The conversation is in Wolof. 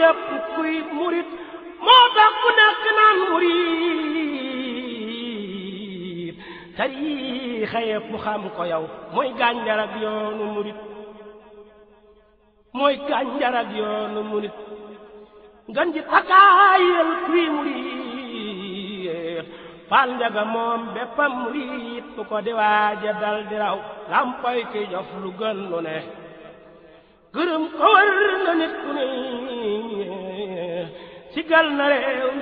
képp kuy murit moo tax ku nekk naan murit tariixa yépp xam ko yow mooy gànjar ak yoonu murit mooy gànjar ak yoonu murit ngan ji takaayal kuy murit fal njaga moom béppam murit bu ko di waaja dal di raw lampoy ki jof lu gën lu ne gërëm ko war na nit ku ne sigal na réew